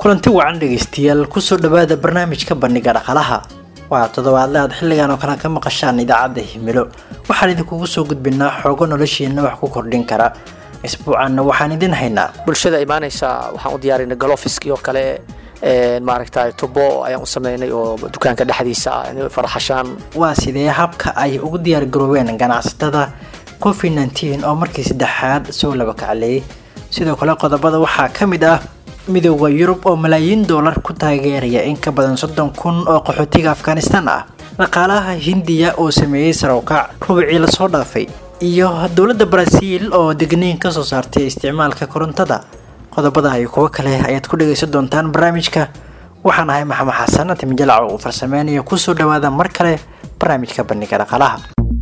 kulanti wacan dhegaystayaal kusoo dhawaada barnaamijka bandhiga dhaqalaha waa toddobaadle aad xilligan oo kale ka maqashaan idaacadda himilo waxaan idinkugu soo gudbinaa xoogo noloshiina wax ku kordhin kara isbuucanna waxaan idin haynaa bulshada imaanaysa waxaan u diyaarinay galofiskii oo kale maaragta tubo ayaan u sameynay oo dukaanka dhexdiisa ah inay farxashaan waa sidee habka ay ugu diyaargaroobeen ganacsatada covid nteen oo markii saddexaad soo laba kacleeyay sidoo kale qodobada waxaa ka mid ah midooda yurub oo malaayiin doolar ku taageeraya in ka badan soddon kun oo qaxootiga afghanistan ah dhaqaalaha hindiya oo sameeyey sarowkac rubicii lasoo dhaafay iyo dowladda baraaziil oo degniin kasoo saartay isticmaalka korontada qodobada iyo kuwo kale ayaad ku dhagaysan doontaan barnaamijka waxaan ahay maxamed xasan timijalac uu farsameynayo kusoo dhawaada mar kale barnaamijka bandhiga dhaqaalaha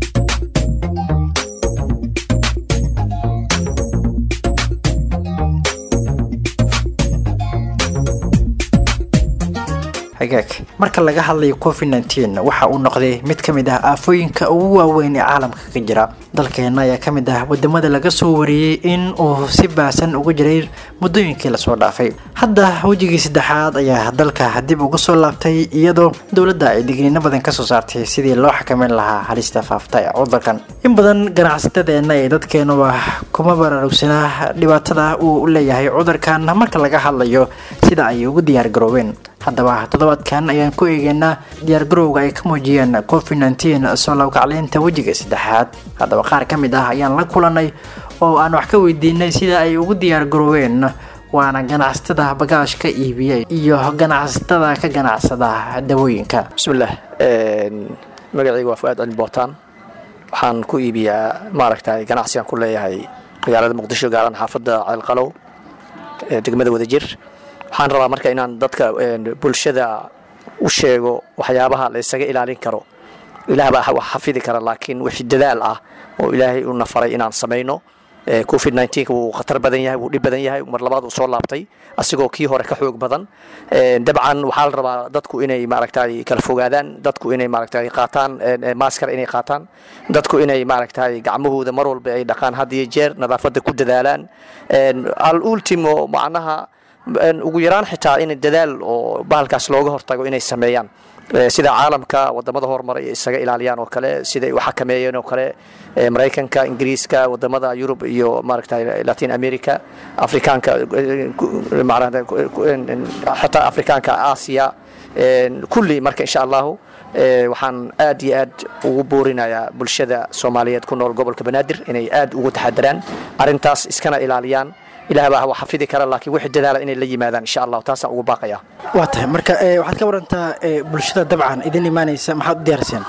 hagaag marka laga hadlayo covid nteen waxa uu noqday mid ka mid ah aafooyinka ugu waaweyn ee caalamka ka jira dalkeena ayaa ka mid ah wadamada laga soo wariyey in uu si baasan uga jiray muddooyinkii lasoo dhaafay hadda wejigii saddexaad ayaa dalka dib uga soo laabtay iyadoo dowladda ay digniino badan kasoo saartay sidii loo xakameyn lahaa halista faafta ee cudurkan in badan ganacsatadeena ee dadkeenuba kuma baraarugsanaa dhibaatada uu leeyahay cudurkan marka laga hadlayo sida ay ugu diyaargaroobeen haddaba toddobaadkan ayaan ku eegeynaa diyaargarowga ay ka muujiyeen covid nteen soo labkacleynta wejiga saddexaad haddaba qaar ka mid ah ayaan la kulanay oo aan wax ka weydiinay sida ay ugu diyaargaroobeen waana ganacsatada bagaashka iibiya iyo ganacsatada ka ganacsada dawooyinka bismillaah magacayga waa fu-aad cali bootaan waxaan ku iibiyaa maaragtay ganacsigaan ku leeyahay magaalada muqdisho gaaran xaafadda ceelqalow ee degmada wadajir waxaan rabaa marka inaan dadka bulshada u sheego waxyaabaha la isaga ilaalin karo ilaah baa wax xafidi kara laakiin wixii dadaal ah oo ilaahay u nafaray inaan samayno covid nteen wuu khatar badan yahay wuu dhib badan yahay mar labaad uu soo laabtay asigoo kii hore ka xoog badan dabcan waxaa la rabaa dadku inay maaragtay kala fogaadaan dadku inay maaragtay qaataan maaskar inay qaataan dadku inay maaragtay gacmahooda mar walba ay dhaqaan had iyo jeer nadaafadda ku dadaalaan al ultimo macnaha ugu yaraan xitaa in dadaal oo bahalkaas looga hortago inay sameeyaan sida caalamka wadamada horumaray isaga ilaaliyaan oo kale siday u xakameeyeen oo kale maraykanka ingiriiska wadamada yurub iyo maaragta latin america afrikaanka xataa afrikaanka aasiya kulli marka insha allahu waxaan aad iyo aad ugu boorinayaa bulshada soomaaliyeed ku nool gobolka banaadir inay aad ugu taxadaraan arintaas iskana ilaaliyaan ilaah baa wax xafidi kara laakiin wixii dadaala inay la yimaadaan insha allahu taasaan ugu baaqaya waa tahay marka waxaad ka warantaa bulshada dabcan idin imaanaysa maxaad u diyaariseen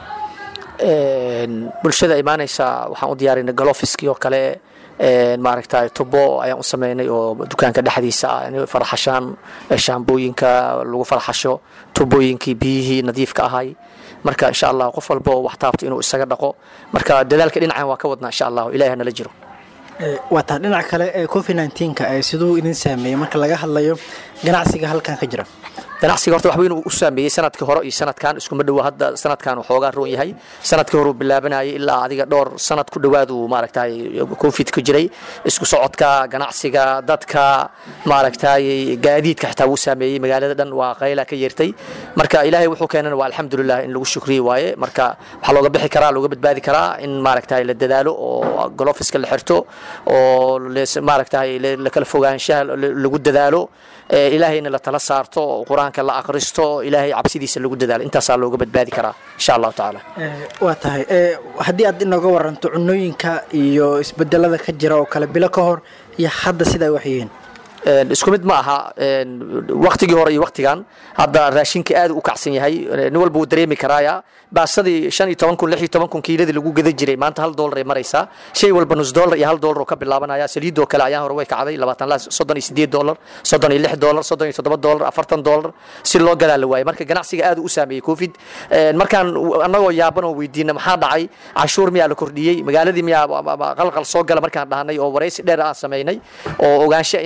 bulshada imaanaysa waxaan u diyaarinay galofiskii oo kale maaragta tubo ayaan u sameynay oo dukaanka dhexdiisa ah inay farxashaan shaambooyinka lagu farxasho tubooyinkii biyihii nadiifka ahay marka insha allah qof walba oo wax taabto inuu isaga dhaqo marka dadaalka dhinacan waa ka wadnaa insha allahu ilahi hanala jiro waa taa dhinaca kale ee covid neenka siduu idin saameeyey marka laga hadlayo ganacsiga halkan ka jira ganacsiga horta wax weyn uu u saameeyey sanadkii hore iyo sanadkan iskuma dhowa hadda sanadkan xoogaa roon yahay sanadkii hore uu bilaabanayay ilaa adiga dhowr sanad ku dhowaad uu maaragtay covid ku jiray isku socodka ganacsiga dadka maaragtay gaadiidka xitaa wuu saameeyey magaalada dhan waa qayla ka yeertay marka ilaahay wuxuu keenana waa alxamdulilah in lagu shukriye waaye marka waxaa looga bixi karaa looga badbaadi karaa in maaragtay la dadaalo oo golofiska la xirto oo maaragtay la kala fogaanshaha lagu dadaalo ilaahayna la tala saarto qur-aanka la akhristo ilaahay cabsidiisa lagu dadaalo intaasaa looga badbaadi karaa insha allahu tacaala waa tahay haddii aad inooga waranto cunooyinka iyo isbedelada ka jira oo kale bilo ka hor iyo hadda sidaa wax yihiin isku mid ma aha waktigii hore iyo waktigan hadda raashinka aad u kacsan yahay nin walba wuu dareemi karaaya baasadii shan iyo toban kun lix iyo toban kun kiiladii lagu gada jiray maanta hal doolar ay maraysaa shay walba nus doolar iyo hal doolar oo ka bilaabanaya saliidoo kale ayaan hore way kacday labaatan la soddon iyo sideed doolar soddon iyo lix doolar soddon iyo toddoba doolar afartan doolar si loo gadaa la waayay marka ganacsiga aad u saameeyey covid markaan annagoo yaaban oo weydiina maxaa dhacay canshuur miyaa la kordhiyey magaaladii miyaa qalqal soo gala markaan dhahnay oo waraysi dheer aan samaynay oo ogaansho inaan isku day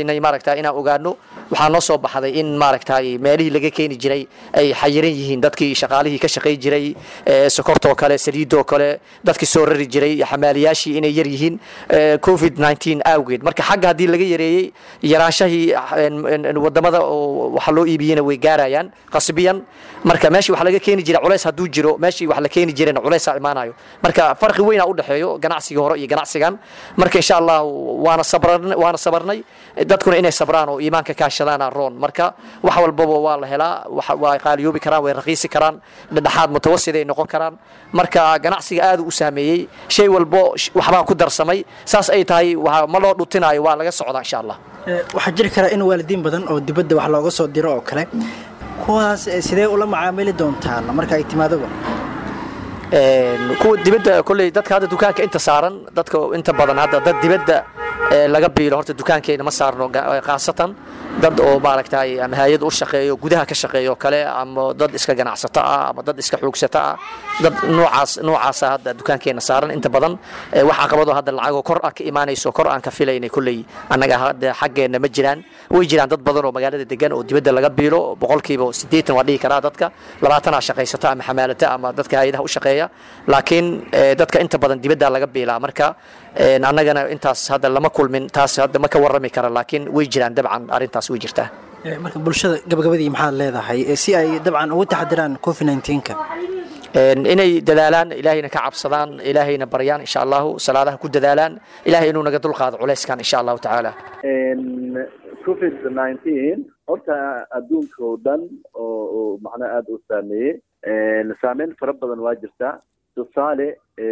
daynay maaragta inaan ogaano waxaa noo soo baxday in maaragtay meelihii laga keeni jiray ay xayiran yihiin dadkii shaqaalihii ka shaqay jiray sokortoo kale saliidoo kale dadkii soo rari jiray xamaaliyaashii inay yar yihiin covid 19 awgeed marka xagga haddii laga yareeyey yaraanshahii wadamada waxa loo iibiyena way gaarayaan qasbiyan marka meeshii wax laga keeni jiray culays hadduu jiro meeshii wax la keeni jirayna culaysaa imaanayo marka farqi weynaa u dhexeeyo ganacsigii hore iyo ganacsigan marka insha allah waana sabran waana sabarnay dadkuna inay sabraan oo iimaanka kaashadaana roon marka wax walbaba waa la helaa waa qaaliyoobi karaan way raqiisi karaan dhexaad mutawasid ay noqon karaan marka ganacsiga aad u saameeyey shay walbo waxbaa ku darsamay saas ay tahay ma loo dhutinayo waa laga socdaa insha allah waxaa jiri karaa in waalidiin badan oo dibadda wax looga soo diro oo kale kuwaas sidee ula macaamili doontaan marka ay timaadoba kuwa dibadda kolley dadka hadda dukaanka inta saaran dadka inta badan hadda dad dibadda laga biilo horta dukaankeena ma saarno khaasatan dad oo maaragtay ama hay-ad u shaqeeyo gudaha ka shaqeeyo kale ama dad iska ganacsato ah ama dad iska xoogsato ah dad noocaas noocaasa hadda dukaankeena saaran inta badan wax caqabado hadda lacagoo kor ah ka imaanayso kor aan ka filaynay kolley annaga hadda xaggeena ma jiraan way jiraan dad badan oo magaalada degan oo dibadda laga biilo boqolkiiba siddeetan waa dhihi karaa dadka labaatanaa shaqaysata ama xamaalata ama dadka hay-adaha u shaqeeya laakiin dadka inta badan dibadda laga biilaa marka annagana intaas hadda lama kulmin taas hadda ma ka warrami kara laakiin way jiraan dabcan arrintaas way jirtaa marka bulshada gabagabadii maxaad leedahay si ay dabcan ugu taxadiraan covid 19ka inay dadaalaan ilaahayna ka cabsadaan ilaahayna baryaan insha allahu salaadaha ku dadaalaan ilahay inuu naga dulqaado culayskan insha allahu tacaala covid nineteen horta adduunka oo dhan oo macnaha aada u saameeyey saameyn fara badan waa jirtaa tusaale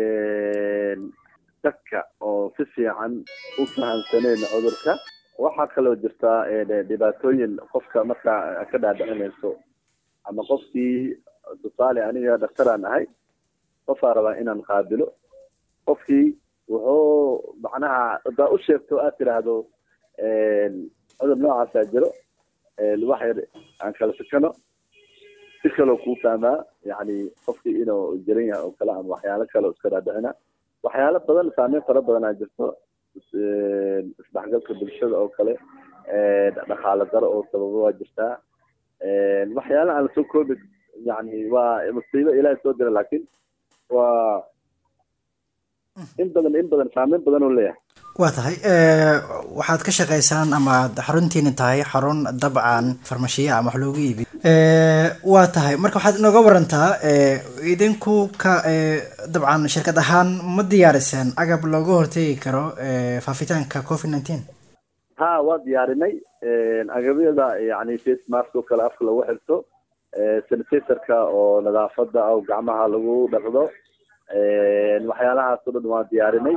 dadka oo si fiican u fahamsaneen cudurka waxaa kaloo jirtaa dhibaatooyin qofka markaa ka dhaadhicinayso ama qofkii tusaale aniga dhaktaraan ahay qofaa rabaa inaan qaabilo qofkii wuxuu macnaha hadaa u sheegto aad tidhaahdo cudur noocaasaa jiro wax yar aan kala sikano si kaloo kuu fahmaa yani qofkii inuu jiran yahay oo kale ama waxyaalo kale oo iska dhaadhicina waxyaalo badan saameyn fara badanaa jirto isdhexgalka bulshada oo kale dhaqaale daro oo sababo waa jirtaa waxyaalaha aan lasoo koobi yani waa musiibo ilaahay soo dira laakiin waa in badan in badan saameyn badan oo leeyahay waa tahay waxaad ka shaqaysaan ama aad xaruntiina tahay xarun dabcan farmashiya ama wax loogu iibiyo waa tahay marka waxaad inooga warantaa idinku ka dabcan shirkad ahaan ma diyaariseen agab looga hortegi karo faafitaanka covid nineteen ha waa diyaarinay agabyada yani face mask oo kale afka lagu xirto sanitatorka oo nadaafada oo gacmaha lagu dhaqdo waxyaalahaas o dhan waa diyaarinay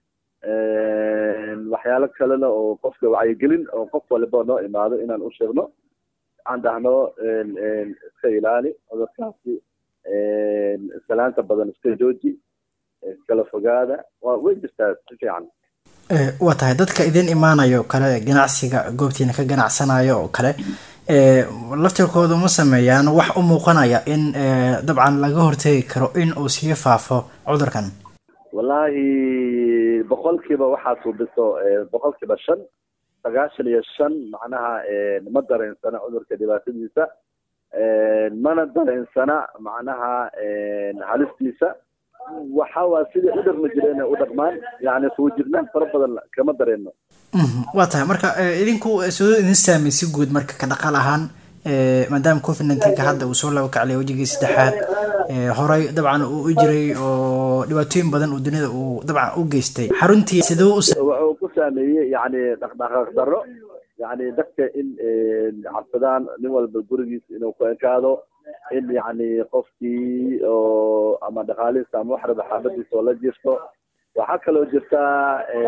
waxyaalo kalena oo qofka wacyigelin oo qof waliba noo imaado inaan u sheegno aan dhahno iska ilaali cudurkaasi salaanta badan iska jooji iskala fogaada waa way jirtaa si fiican waa tahay dadka idin imaanayo oo kale ganacsiga goobtiina ka ganacsanayo oo kale laftirkooda ma sameeyaan wax u muuqanaya in dabcan laga hortegi karo in uu sii faafo cudurkan wallaahi boqolkiiba waxaa suubiso boqolkiiba shan sagaashan iyo shan macnaha ma dareensana cudurka dhibaatadiisa mana dareensana macnaha halistiisa waxa waa sidai u dhaqmi jireen u dhaqmaan yani fuujirnaan fara badan kama dareeno waa tahay marka idinku sidoo idin saamey si guud marka ka dhaqaal ahaan maadaama covid nineteenka hadda uu soo laba kaclay wejigii saddexaad horey dabcan uu u jiray oo dhibaatooyin badan uu dunida uu dabcan u geystay xaruntii siduu wuxuu ku saameeyey yani dhaqdhaqaaq darro yani dadka in cabsadaan nin walba gurigiisa inuu ku ekaado in yani qofkii oo ama dhaqaalihiisa ama wax raba xaafadiisa oo la jirto waxaa kaloo jirtaa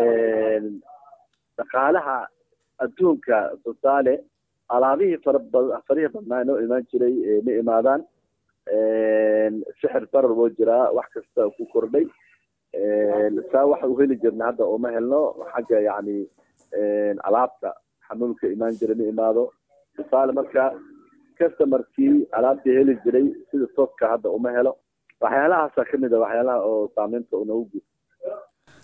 dhaqaalaha adduunka tusaale alaabihii faraba farihii badnaa inoo imaan jiray ma imaadaan sixir barar woo jiraa wax kasta ku kordhay saa waxa u heli jirna hadda uma helno xagga yani alaabta xanuunka imaan jira ma imaado tusaale marka customerkii alaabtii heli jiray sida tooska hadda uma helo waxyaalahaasa kamid a waxyaalaha oo saameynta unagu gud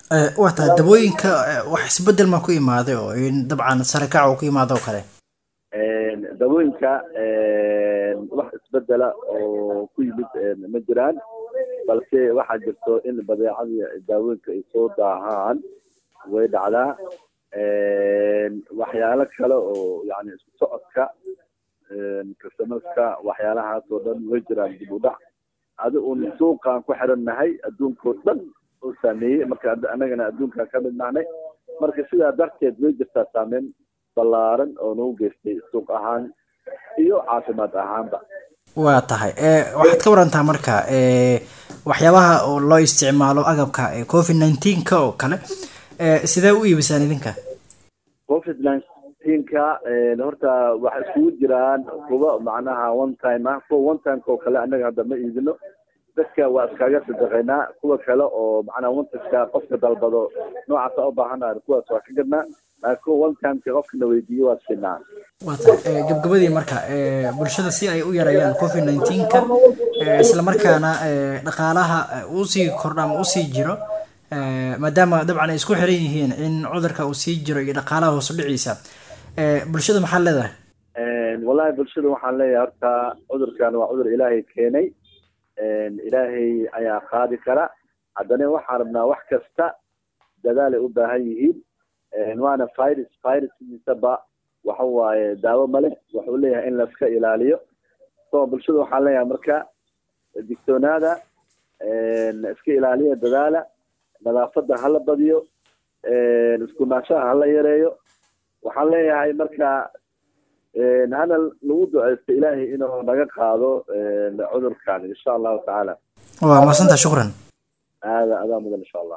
waa tahay dabooyinka wax isbedel ma ku imaaday oo in dabcan sarakac uu ku imaado oo kale dabooyinka wax isbedela oo ku yimid ma jiraan balse waxaa jirto in badeecadii daawooyinka ay soo daahaan way dhacdaa waxyaalo kale oo yani isku socodka customerska waxyaalahaas oo dhan way jiraan dib u dhac adi uun suuqaan ku xirannahay adduunkao dhan oo saameeyey marka annagana adduunkaan ka mid nahnay marka sidaa darteed way jirtaa saameyn ballaaran oo nagu geystay suuq ahaan iyo caafimaad ahaanba waa tahay waxaad ka warantaa marka waxyaabaha oo loo isticmaalo agabka covid nineteenka oo kale sidee u iibisaan idinka covid nineteenka horta waxay iskugu jiraan kuwa macnaha one time ah kuwa one timeka oo kale annaga hadda ma iibino dadka waa iskaga sadaqaynaa kuwa kale oo macnaha wantajka qofka dalbado noocaasa u baahanahay kuwaas waa ka gadnaa laakiin kuwa one timeka qofkana weydiiyo waa siinaa waa tahay gabgabadii marka bulshada si ay u yareeyaan covid nineteenka islamarkaana dhaqaalaha usii kordha ama usii jiro maadaama dabcan ay isku xiran yihiin in cudurka uu sii jiro iyo dhaqaalaha hoos u dhiciisa bulshada maxaa leedahay wallahi bulshada waxaan leeyahay horta cudurkan waa cudur ilaahay keenay ilaahay ayaa qaadi kara haddana waxaan rabnaa wax kasta dadaalay u baahan yihiin waana virus viruskiisaba waxa waaye daawo male wuxuu leeyahay in laska ilaaliyo so bulshada waxaan leeyahay marka digtoonaada iska ilaaliya dadaala nadaafadda hala badiyo iskunaashaha hala yareeyo waxaan leeyahay marka hana lagu duceysto ilaahay inuu naga qaado cudurkan insha allahu tacaala waa maasanta shukran aada adaa mudan insha allah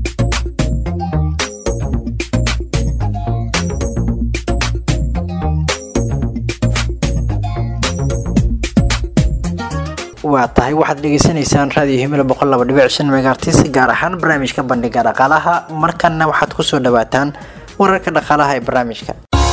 waa tahay waxaad dhegeysanaysaan raadiyo himila boqol laba dhibic shan megaartis gaar ahaan barnaamijka bandhiga dhaqaalaha markanna waxaad kusoo dhawaataan wararka dhaqaalaha ee barnaamijka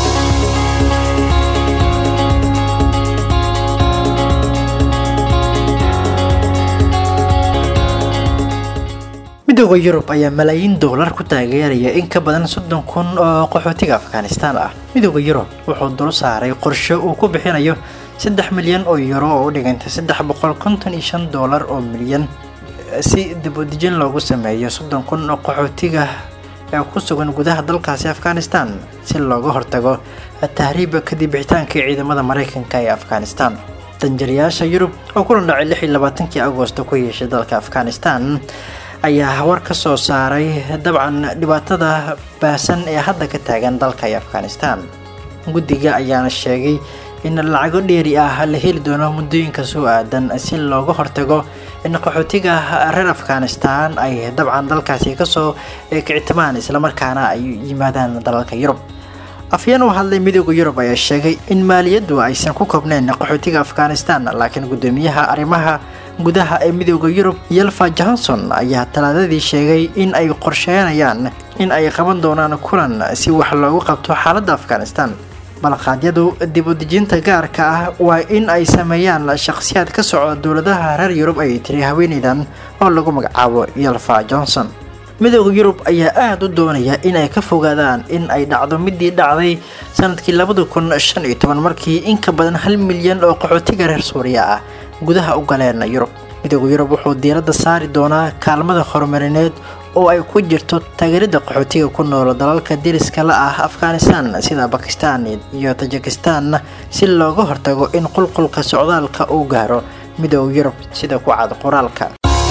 midooda yurub ayaa malaayiin doolar ku taageeraya in ka badan soddon kun oo qaxootiga afghanistaan ah midooda yurub wuxuu dul saaray qorshe uu ku bixinayo saddex milyan oo yuro oo u dhigantay saddex boqol konton iyo shan doolar oo milyan si dibudejin loogu sameeyo soddon kun oo qaxootiga ee ku sugan gudaha dalkaasi afghanistan si looga hortago tahriiba kadib bixitaankii ciidamada maraykanka ee afghanistan danjariyaasha yurub oo kulan dhacay lix iyo labaatankii agoosto ku yeeshay dalka afghanistan ayaa war ka soo saaray dabcan dhibaatada baasan ee hadda ka taagan dalka ee afghanistan guddiga ayaana sheegay in lacago dheeri ah la heli doono muddooyinka soo aadan si looga hortago in qaxootiga reer afghanistan ay dabcan dalkaasi kasoo kicitimaan islamarkaana ay yimaadaan dalalka yurub afyeen u hadlay midooda yurub ayaa sheegay in maaliyaddu aysan ku koobneyn qaxootiga afghanistan laakiin guddoomiyaha arrimaha gudaha ee midooda yurub yelfa johnson ayaa talaadadii sheegay in ay qorsheynayaan in ay qaban doonaan kulan si wax loogu qabto xaaladda afghanistan balqaadyadu dib u dejinta gaarka ah waa in ay sameeyaan shakhsiyaad ka socda dowladaha reer yurub ay tiri haweeneydan oo lagu magacaabo yelfa johnson midooda yurub ayaa aada u doonaya in ay ka fogaadaan in ay dhacdo midii dhacday sanadkii labada kun shan iyo toban markii in ka badan hal milyan oo qaxootiga reer suuriya ah gudaha u galeen yurub midooda yurub wuxuu diiradda saari doonaa kaalmada horumarineed oo ay ku jirto taageerada qaxootiga ku nool dalalka deriska la ah afghanistan sida bakistan iyo tajikistan si looga hortago in qulqulka socdaalka uu gaaro midooda yurub sida ku cad qoraalka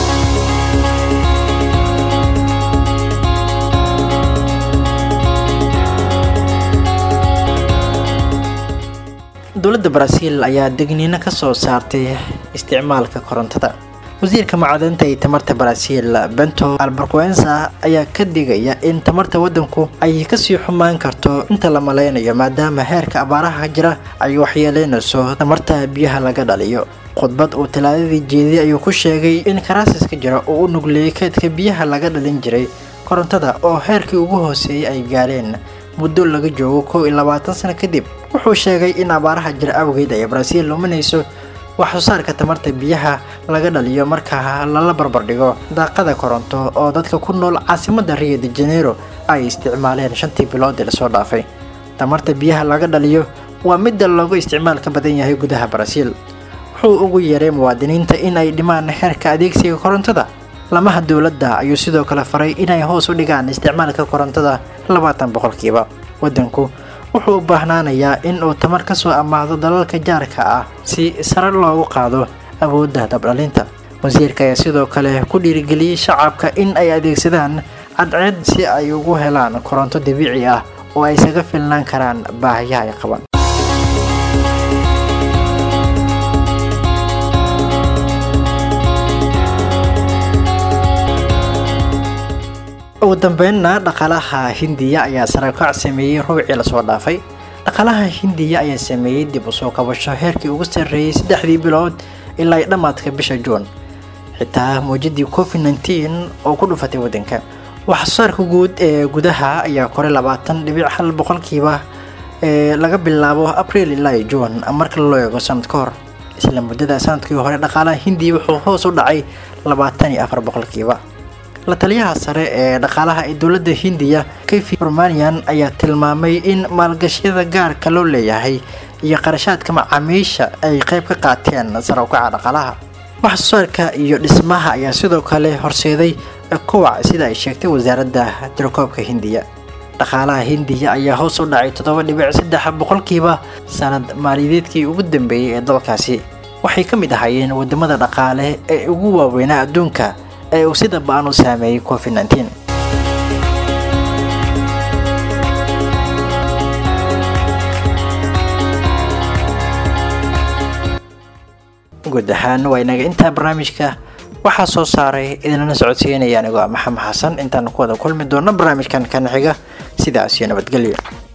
dowladda baraaziil ayaa degniino ka soo saartay isticmaalka korontada wasiirka macdanta iyo tamarta baraaziil bento albarquensa ayaa ka digaya in tamarta waddanku ay kasii xumaan karto inta la maleynayo maadaama heerka abaaraha jira ay waxyeeleynayso tamarta biyaha laga dhaliyo khudbad uu talaadadii jeediyay ayuu ku sheegay in karaasiska jira uu u nugleeyay keedka biyaha laga dhalin jiray korontada oo heerkii ugu hooseeyay ay gaareen muddo laga joogo kow iyo labaatan sano kadib wuxuu sheegay in abaaraha jira awgeed ay baraaziil luminayso wax soo saarka tamarta biyaha laga dhaliyo marka lala barbardhigo daaqada koronto oo dadka ku nool caasimada rio de janeiro ay isticmaaleen shantii bilood ee lasoo dhaafay tamarta biyaha laga dhaliyo waa midda loogu isticmaal ka badan yahay gudaha barasiil wuxuu ugu yeeray muwaadiniinta in ay dhimaan xeerka adeegsiga korontada lamaha dowladda ayuu sidoo kale faray inay hoos u dhigaan isticmaalka korontada labaatan boqolkiiba waddanku wuxuu u baahnaanayaa in uu tamar ka soo ammaado dalalka jaarka ah si sare loogu qaado awoodda dabdhalinta wasiirka ayaa sidoo kale ku dhiirigeliyey shacabka in ay adeegsadaan cadceed si ay ugu helaan koronto dabiici ah oo ay isaga filnaan karaan baahiyaha ay qabaan ugu dambeynna dhaqaalaha hindiya ayaa sarakac sameeyey ruucii lasoo dhaafay dhaqaalaha hindiya ayaa sameeyey dib u soo kabasho heerkii ugu sarreeyey saddexdii bilood ilaa dhammaadka bisha juun xitaa muujadii covid nteen oo ku dhufatay waddanka waxsoosaarka guud ee gudaha ayaa koray labaatan dhibic hal boqolkiiba ee laga bilaabo abriil ilaa juun marka loo eego sanad ka hor isla muddada sanadkii hore dhaqaalaha hindiya wuxuu hoos u dhacay labaatan iyo afar boqolkiiba la taliyaha sare ee dhaqaalaha ee dowladda hindiya kayfi romanian ayaa tilmaamay in maalgashiyada gaarka loo leeyahay iyo qarashaadka macaamiisha ay qayb ka qaateen sare ukaca dhaqaalaha wax soo saarka iyo dhismaha ayaa sidoo kale horseeday kowac sida ay sheegtay wasaaradda tirakoobka hindiya dhaqaalaha hindiya ayaa hoos u dhacay toddoba dhibic saddex boqolkiiba sanad maaliyadeedkii ugu dambeeyey ee dalkaasi waxay ka mid ahaayeen wadamada dhaqaale ee ugu waaweynaa adduunka ee uu sida ba-an u saameeyey covid nteen guud ahaan waa inaga intaa barnaamijka waxaa soo saaray idinlana socodsiinaya anigoo maxamed xasan intaanu ku wada kulmi doono barnaamijkan kan xiga sidaas iyo nabadgelyo